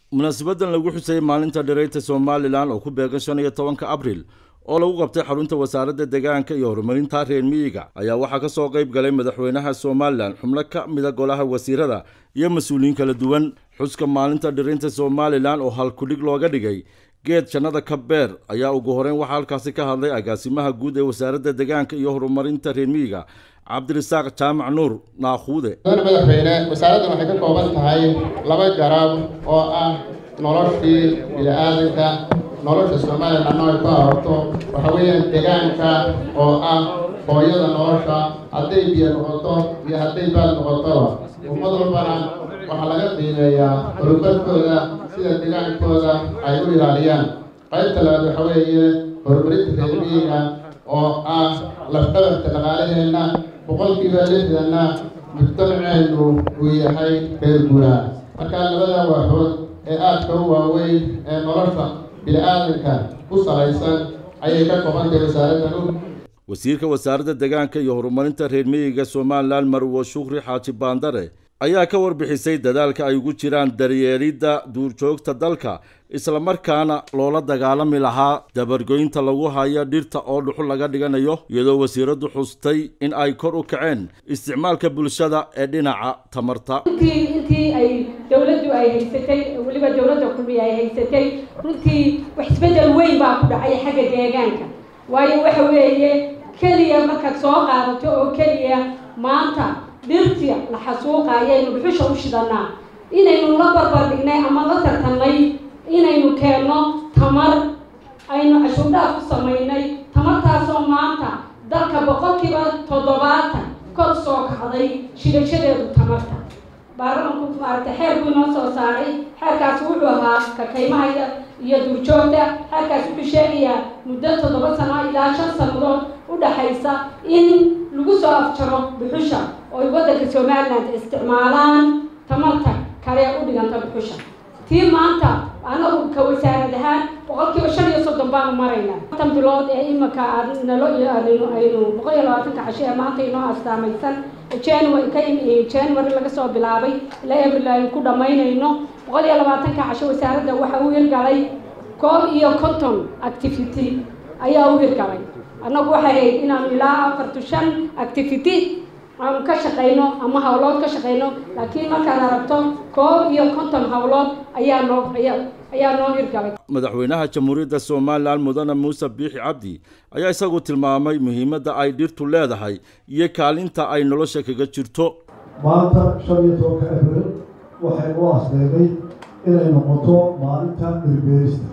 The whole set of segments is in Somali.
munaasabadan lagu xusayay maalinta dhirayta somalilan oo ku beegan shan iyo tobanka abril oo lagu qabtay xarunta wasaaradda deegaanka iyo horumarinta reer miyiga ayaa waxaa ka soo qayb galay madaxweynaha somalilan xubno ka mida golaha wasiirada iyo mas-uuliyiin kala duwan xuska maalinta dhiraynta somalilan oo halkudhig looga dhigay geed jannada ka beer ayaa ugu horeyn waxaa halkaasi ka hadlay agaasimaha guud ee wasaaradda deegaanka iyo horumarinta reer miyiga cabdirasaaq jaamac nuur naakhuude mudane madaxweyne wasaaraddan waxay ka kooban tahay laba garab oo ah noloshii bini-aadanka nolosha somalilan ay ku aroorto waxa weeyaan deegaanka oo ah hooyada nolosha hadday biyo noqoto iyo hadday baad noqotoba ummad walbana waxaa laga qiimeeyaa horumarkooda sida deegaankooda ay u ilaaliyaan qaybta labaad waxa weeye horumarinta reer miyiga oo ah lafdhabarka dhaqaalaheenna boqolkiiba lixdanna mujtamaceenu uu yahay reer guuraa markaa labada waaxood ee aadka u waaweyn ee nolosha bini-aadanka ku salaysan ayay ka kobantahay wasaaraddan wasiirka wasaaradda deegaanka iyo horumarinta reer miyiga somalilan marwo shukri xaaji baandare ayaa ka warbixisay dadaalka ay ugu jiraan daryeelidda duurjoogta dalka islamarkaana loola dagaalami lahaa dabargoynta lagu hayo dhirta oo dhuxul laga dhiganayo iyadoo wasiiraddu xustay in ay kor u kaceen isticmaalka bulshada ee dhinaca tamarta runtii intii ay dowladdu ay haysatay weliba dowladda kulmiya ay haysatay runtii wax isbeddel weyn baa ku dhacay xagga deegaanka waayo waxa weeye keliya markaad soo qaadato oo keliya maanta dhirtia la xasuuqa ayaynu dhuxusha u shidanaa inaynu la barbar dhignay ama la tartannay inaynu keenno tamar aynu cashuurdhaaf ku samaynay tamartaasoo maanta dalka boqolkiiba toddobaatan kor soo kacday shidashadeedu tamarta baarlamanku maaragtay xeerkuu inoo soo saaray xeerkaasi wuxuu ahaa kakaymaha iyo duurjoogta xeerkaasi wuxuu sheegayaa muddo toddoba sano ilaa shan sannadood u dhaxaysa in lagu soo afjaro dhuxusha oo ay waddanka somaliland isticmaalaan tamarta kale u dhiganta dhuxusha tii maanta anagu ka wasaarad ahaan boqolkiiba shan iyo soddon baanu maraynaa tan bilood ee iminka nalo aynu boqol iyo labaatanka casho ee maanta inoo astaamaysan january ka january laga soo bilaabay ilaa abril aynu ku dhammaynayno boqol iyo labaatanka casho wasaaradda waxa u hirgalay koob iyo conton activity ayaa u hirgalay annagu waxay ahayd inaanu ilaa afartu shan activity aanu ka shaqayno ama hawlood ka shaqayno laakiin markaad aragto koob iyo konton hawlood ayaa noo ayaa noo hirgalay madaxweynaha jamhuuriyadda somalilan mudane muuse biixi cabdi ayaa isagu tilmaamay muhiimadda ay dhirtu leedahay iyo kaalinta ay nolosha kaga jirto maanta shan iyo tobanka abril waxay u asdeegay inay noqoto maalinta dhirbeerista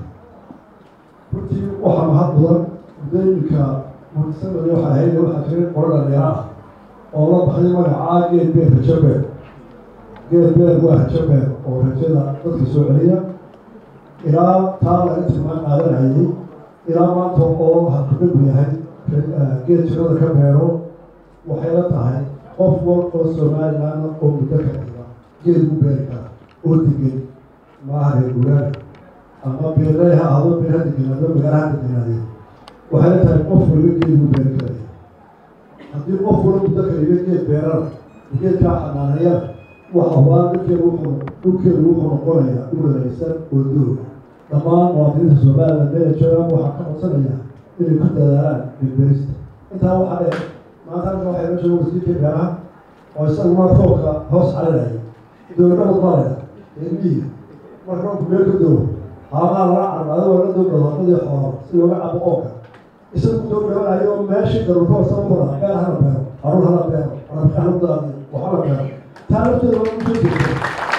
runtii waxaa mahad mudan muddooyinka munaasabada waxay ahayd waxaa jiray qolo dhallinyaro ah oo la baxday magacaa geed beer rajabeer geed beer waa rajabeer oo rajada dadka soo celiya ilaa taa laga tilmaan qaadanayay ilaa maanta oo hadkudhagu yahay geed jirada ka beero waxay la tahay qof wal oo somalilan oo muddo ka dhiga geed u beeri kara oo degan maaha reer guuraada ama beerley ha ahdo beer ha deganaado magaala ha deganaadee waxay la tahay qof waliba geed u beeri karaya haddii qof wala muddo kaliga geed beerana geedkaa xanaanayana waxa waa dhulkeenu wuxuu dhulkeenu wuxuu noqonayaa dhul wareegsan oo dooga dhammaan muwaadiniinta somaliland meela joogaan waxaa ka codsanaya inay ku dadaalaan dhirbeerista intaa waxaa dheer maanta halka waxay la jooga wasiirka beeraha oo isaguna roobka hoos calinaya dowladnabad maalaya reermiyiga marka roobku meel ka doogo haamaha lala carbaado waa la dowda wadadii xoolo si looga cabo oonka isagu soo dhawanayo meeshii daruurka sababada beer hala beero harun hala beero rabka hala daadiyo waxala beero taa lafteeda waa usoo jeegtay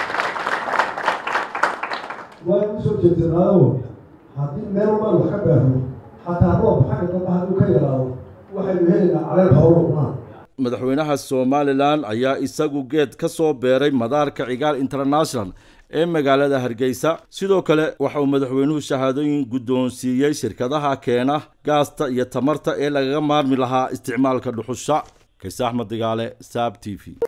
waa usoo jeegtanaayo haddii meel walbaan wax ka beerno xataa roob xagga dambe hadduu ka yaraado waxaynu helaynaa caleel xoolo cunaan madaxweynaha somalilan ayaa isagu geed ka soo beeray madaarka cigaal international ee magaalada hargeysa sidoo kale waxa uu madaxweynuhu shahaadooyin guddoonsiiyey shirkadaha keena gaasta iyo tamarta ee lagaga maarmi lahaa isticmaalka dhuxusha kays axmed digaale saab t v